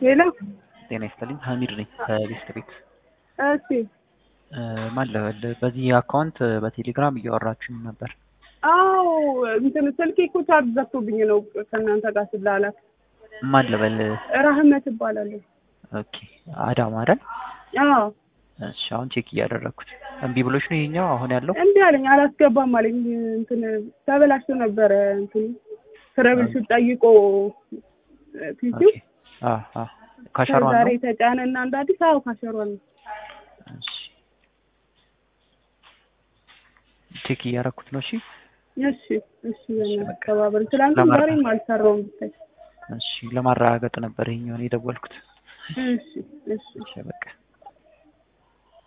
ሄሎ ጤና ይስጥልኝ ሀሚድ ነኝ ከቤስት ቤት እሺ ማን ልበል በዚህ አካውንት በቴሌግራም እያወራችሁኝ ነበር አዎ እንትን ስልኬ እኮ ቻርጅ ዘግቶብኝ ነው ከእናንተ ጋር ስላላክ ማን ልበል ራህመት እባላለሁ ኦኬ አዳማ አይደል አዎ እሺ አሁን ቼክ እያደረግኩት እምቢ ብሎች ነው ይሄኛው አሁን ያለው እምቢ አለኝ አላስገባም አለኝ እንትን ተበላሽቶ ነበረ እንትን ትረብል ጠይቆ ፒሲው ኦኬ አ አ ካሸሯን ዛሬ ነው ተጫነ እና እንደ አዲስ አዎ ካሸሯን ነው እሺ ቼክ እያደረኩት ነው እሺ እሺ እሺ በእናትህ ተባበሪ ትላንትም ለማድረግ- ዛሬም አልሰራውም ብታይ እሺ ለማረጋገጥ ነበር ይሄኛውን የደወልኩት እሺ እሺ እሺ በቃ